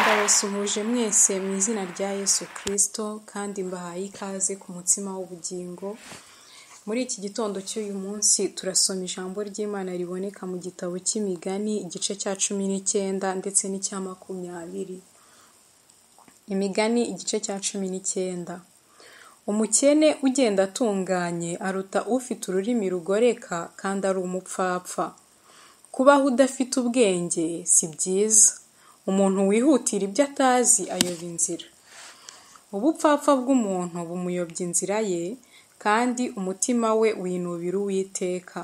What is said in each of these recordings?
Ndabasuhuje mwese mu izina rya Yesu Kristo kandi mbahaye ikaze ku mutsima w'ubugingo, muri iki gitondo cy'uyu munsi turasoma ijambo ry'Imana riboneka mu gitabo cy'imigani igice cya cumi n'icyenda ndetse n'icya makumyabiri. Imigani igice cya cumi n'icyenda. Umukene ugenda atunganye aruta ufite ururimi rugoreka kandi ari umupfapfa. Kubaho udafite ubwenge si byiza. Umuntu wihutira ibyo atazi ayoba inzira. Ubupfapfa bw'umuntu bumuyobya inzira ye, kandi umutima we winubira Uwiteka.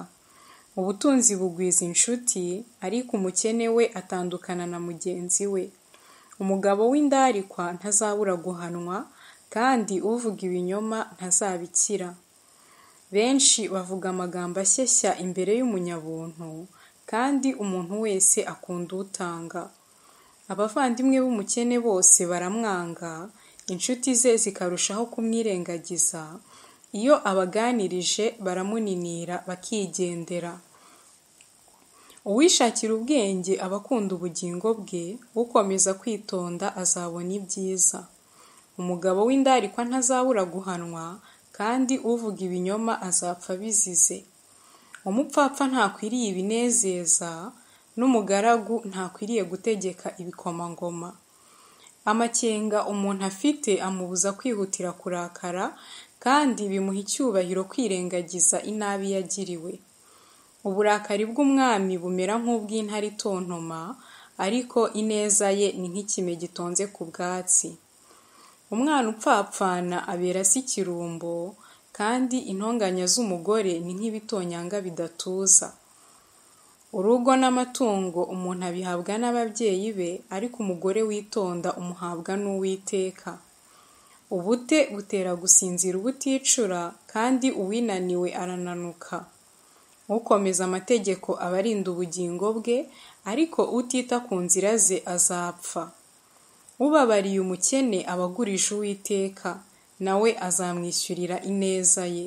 Ubutunzi bugwiza inshuti, ariko umukene we atandukana na mugenzi we. Umugabo w'indarikwa ntazabura guhanwa, kandi uvuga ibinyoma ntazabikira. Benshi bavuga amagambo ashyeshya imbere y'umunyabuntu, kandi umuntu wese akunda utanga. Abavandimwe b'umukene bose baramwanga, inshuti ze zikarushaho kumwirengagiza, iyo abaganirije baramuninira bakigendera. Uwishakira ubwenge aba akunda ubugingo bwe, ukomeza kwitonda azabona ibyiza. Umugabo w'indarikwa ntazabura guhanwa, kandi uvuga ibinyoma azapfa abizize. Umupfapfa ntakwiriye ibinezeza, n'umugaragu ntakwiriye gutegeka ibikomangoma. Amakenga umuntu afite amubuza kwihutira kurakara, kandi bimuha icyubahiro kwirengagiza inabi yagiriwe. Uburakari bw'umwami bumera nk'ubw'intare itontoma, ariko ineza ye ni nk'ikime gitonze ku bwatsi. Umwana upfapfana abera se ikirumbo, kandi intonganya z'umugore ni nk'ibitonyanga bidatuza. Urugo n'amatungo umuntu abihabwa n'ababyeyi be, ariko umugore witonda umuhabwa n'Uwiteka. Ubute butera gusinzira ubuticura, kandi uwinaniwe arananuka. Ukomeza amategeko aba arinda ubugingo bwe, ariko utita ku nzira ze azapfa. Ubabariye umukene aba agurisha Uwiteka, na we azamwishyurira ineza ye.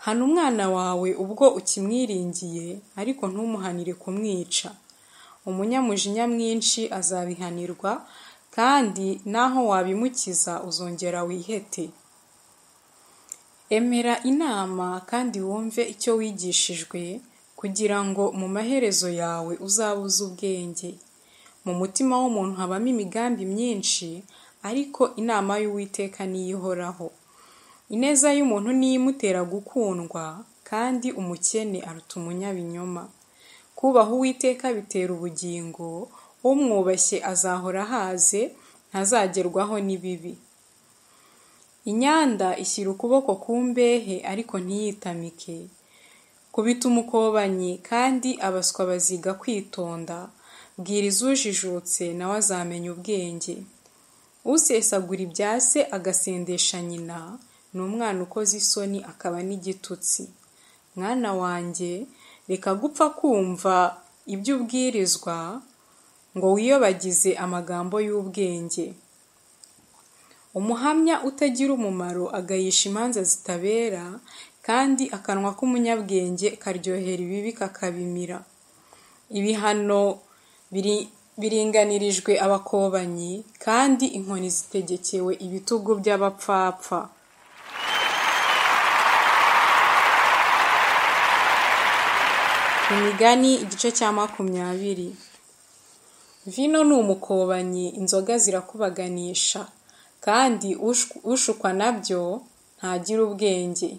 Hana umwana wawe ubwo ukimwiringiye, ariko ntumuhanire kumwica. Umunyamujinya mwinshi azabihanirwa, kandi naho wabimukiza uzongera wihete. Emera inama kandi wumve icyo wigishijwe, kugira ngo mu maherezo yawe uzabe uzi ubwenge. Mu mutima w'umuntu habamo imigambi myinshi, ariko inama y'Uwiteka ni yo ihoraho. Ineza y'umuntu ni yo imutera gukundwa, kandi umukene aruta umunyabinyoma. Kubaha Uwiteka bitera ubugingo, umwubashye azahora ahaze, ntazagerwaho n'ibibi. Inyanda ishyira ukuboko ku mbehe ariko ntiyitamike. Kubita umukobanyi kandi abaswa baziga kwitonda, bwira izujijutse na we azamenya ubwenge. Usesagura ibya se agasendesha nyina, ni umwana ukoze isoni akaba n'igitutsi. Mwana wanjye, reka gupfa kumva ibyo ubwirizwa, ngo wiyobagize amagambo y'ubwenge. Umuhamya utagira umumaro agayisha imanza zitabera, kandi akanwa k'umunyabwenge karyohera ibibi kakabimira. Ibihano biringanirijwe abakobanyi, kandi inkoni zitegekewe ibitugu by'abapfapfa. Imigani igice cya makumyabiri. Vino ni umukobanyi, inzoga zirakubaganisha, kandi ushukwa na byo ntagira ubwenge.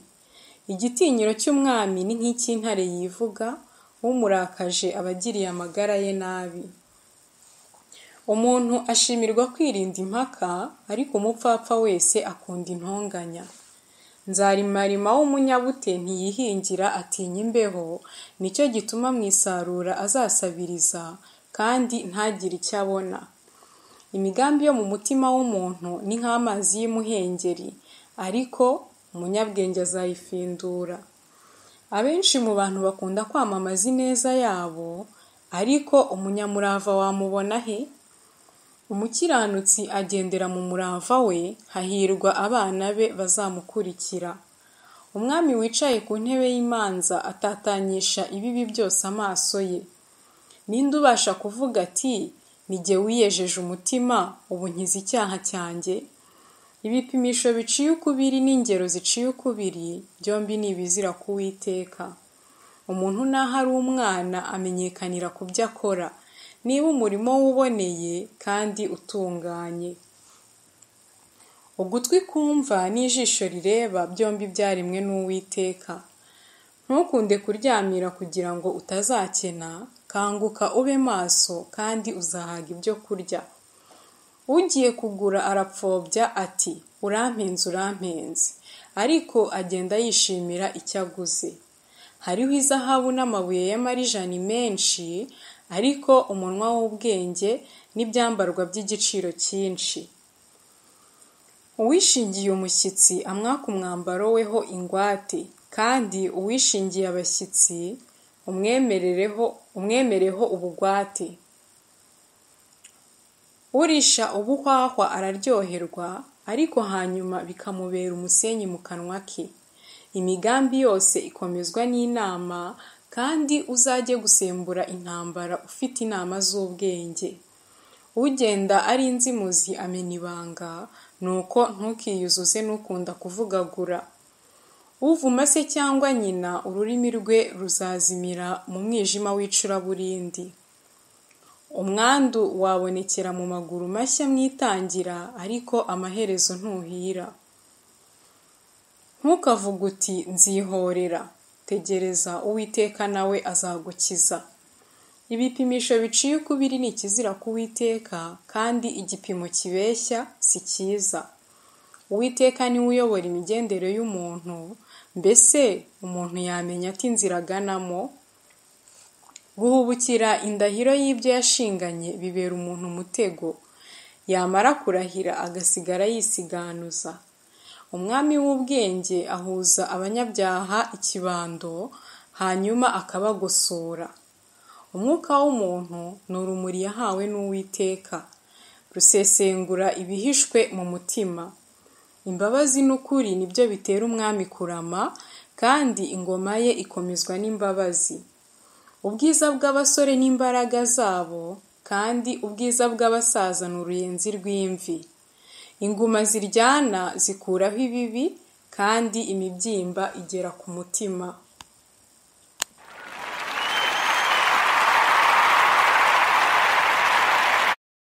Igitinyiro cy'umwami ni nk'icy'intare yivuga, umurakaje aba agiriye amagara ye nabi. Umuntu ashimirwa kwirinda impaka, ariko umupfapfa wese akunda intonganya. Nzarimarima w'umunyabute ntiyihingira atinya imbeho, ni cyo gituma mu isarura azasabiriza, kandi ntagire icyo abona. Imigambi yo mu mutima w'umuntu ni nk'amazi y'umuhengeri, ariko umunyabwenge azayifindura. Abenshi mu bantu bakunda kwamamaza ineza yabo, ariko umunyamurava wamubona he? Umukiranutsi agendera mu murava we, hahirwa abana be bazamukurikira. Umwami wicaye ku ntebe y'imanza atatanyisha ibibi byose amaso ye. Ni nde ubasha kuvuga ati ni jye wiyejeje umutima ubu nkiza icyaha cyanjye ibipimisho biciye ukubiri n'ingero ziciye ukubiri byombi ni ibizira kuwiteka umuntu naho ari umwana amenyekanira ku byo akora niba umurimo we uboneye kandi utunganye ugutwi kumva n'ijisho rireba byombi byaremwe n'uwiteka ntukunde kuryamira kugira ngo utazakena kanguka ube maso kandi uzahaga ibyo kurya ugiye kugura arapfobya ati urampenze urampenze ariko agenda yishimira icyo aguze hariho izahabu n'amabuye y'amarijani menshi ariko umunwa w'ubwenge n'ibyambarwa by'igiciro cyinshi uwishingiye umushyitsi amwaka umwambaro weho ingwate kandi uwishingiye abashyitsi umwemereho ubugwate urisha ubuhwahwa araryoherwa ariko hanyuma bikamubera umusenyi mu kanwa ke imigambi yose ikomezwa n'inama kandi uzajye gusembura intambara ufite inama z'ubwenge ugenda ari inzimuzi amena ibanga nuko ntukiyuzuze n'ukunda kuvugagura uvuma se cyangwa nyina ururimi rwe ruzazimira mu mwijima w'icuraburindi umwandu wabonekera mu maguru mashya mwitangira ariko amaherezo ntuhira ntukavuge uti nzihorera tegereza uwiteka nawe azagukiza ibipimisho biciye ukubiri ni ikizira k'uwiteka kandi igipimo kibeshya si cyiza uwiteka niwe uyobora imigendere y'umuntu mbese umuntu yamenya ati inzira aganamo guhubukira indahiro y'ibyo yashinganye bibera umuntu umutego yamara kurahira agasigara yisiganuza umwami w'ubwenge ahuza abanyabyaha ikibando hanyuma akabagosora umwuka w'umuntu ni urumuri yahawe n'uwiteka rusesengura ibihishwe mu mutima imbabazi n'ukuri nibyo bitera umwami kurama kandi ingoma ye ikomezwa n'imbabazi ubwiza bw'abasore n'imbaraga zabo kandi ubwiza bw'abasaza ni uruyenzi rw'imvi inguma ziryana zikuraho ibibi kandi imibyimba igera ku mutima